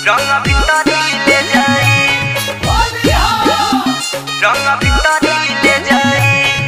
রঙা ভিতরিলে যাই রঙা ভিতরিলে যাই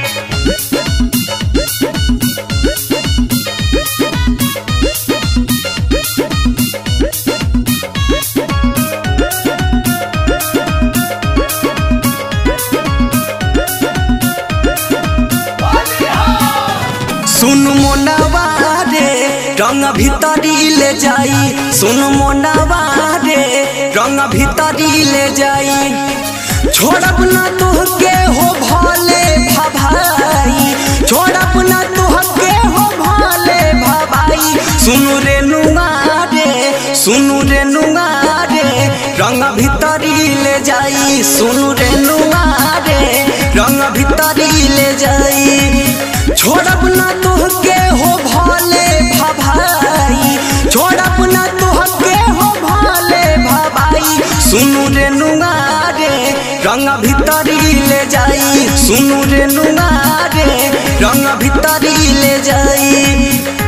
सुन मोनावा रे रंग भीतरी ले जाई सुन मोनावा रे रंग भीतरी ले जाई छोड़ब ना तुहके हो भले भभाई छोड़ब ना तुहके हो भले भभाई सुन रे नुआ रे सुन रे नुआ रे रंग भीतरी ले जाई सुन रे नुआ रे रंग भीतरी ले जाई छोड़ब ना तुहके हो भले भभाई छोड़ब ना तुहके हो भले भभाई सुनु रे नुआ रे रंग भीतरी ले जाई सुनु रे नुआ रे रंग भीतरी ले जाई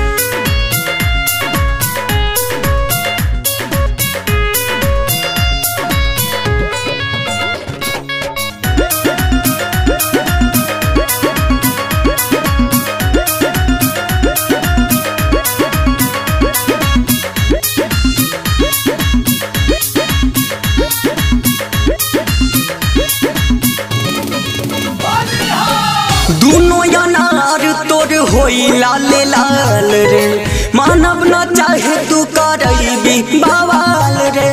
दुनो अनार तोर होई लाल लाल रे मानव न चाहे तू करैबी बवाल रे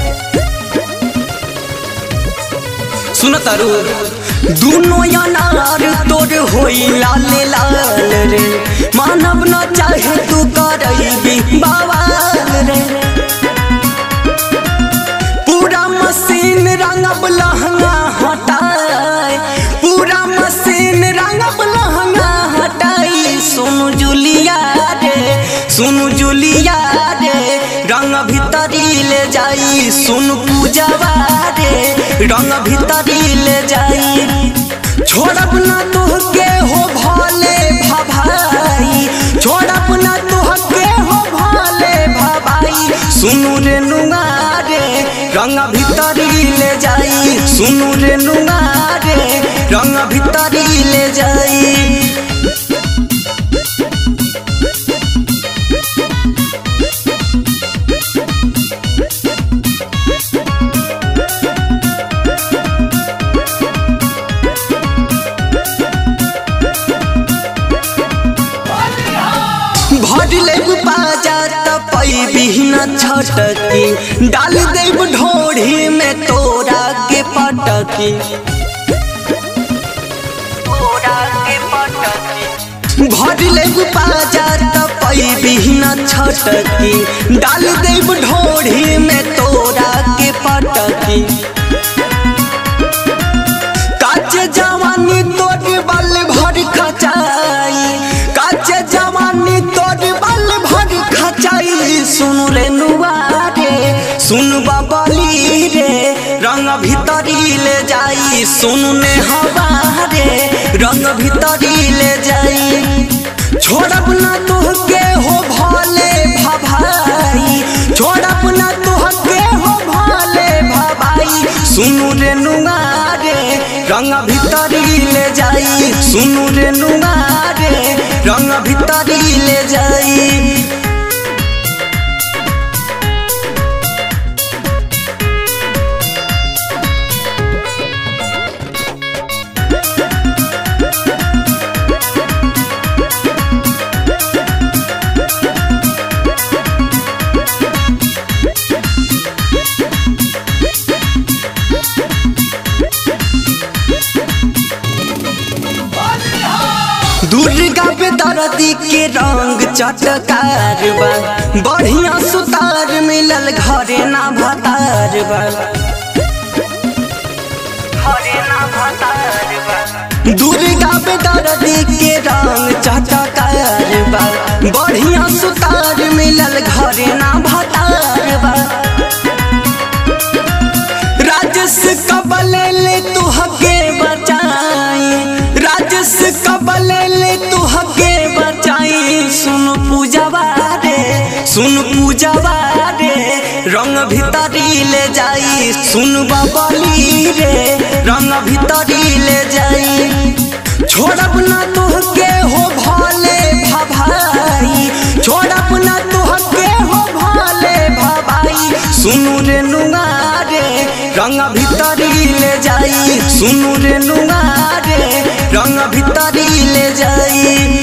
सुन तारू दुनो अनार तोर होई लाल लाल रे मानव न चाहे तू करैबी बवाल रे पूरा मशीन रंगब लहंगा हटाए पूरा मशीन रंगब लहंगा हटाई सुनु जुलिया रे सुनु जुलिया रे रंग भीतरी ले जाई सुन पूजवा रे रंग भीतरी ले जाई छोड़ब ना तुहके हो भले भभाई छोड़ब ना तुहके हो भले भभाई सुनु रे नुआ रे रंग भीतरी ले जाई सुनु रे नुआ रे रंग भीतरी ले जाई भरले बाजा त पैबी न छटकी डाल देब ढोढ़ी में तोरा के पटकी তোরা কে পটকি भरले बाजा त पैबी न छटकी डाल देब ढोढ़ी में तोरा के पटकी काच जवानी तोर बल भर खचाई काच जवानी तोर बल भर खचाई सुन रे नुआ रे सुन बबली रे रंग भीतरी ले जाई सुन ने हवा रे रंग भीतरी ले जाई छोड़ब ना तुहके हो भले भभाई छोड़ब ना तुहके हो भले भभाई सुनु रे नुआ रे रंग भीतरी ले जाई सुनु रे नुआ रे रंग भीतरी ले जाई दुर्गा पे दर्दी के रंग चटकार बा बढ़िया सुतार मिलल घरे ना भतार बा ঘরে না ভাতারবা दुर्गा पे दर्दी के रंग चटकार बा बढ़िया सुतार मिलल घरे ना भतार बा राजस कबल ले तू हके बचाई राजस कबल ले तू हके बचाई सुन पूजवा रे सुन पूजवा रे रंग भीतरी ले जाई सुन बबली रे रंग भीतरी ले जाई छोड़ब ना तुहके हो भाले भभाई छोड़ब ना तुहके हो भाले भभाई सुनु रे नुआ रे रंग भीतरी ले जाई सुनु रे नुआ रे रंग भीतरी ले जाई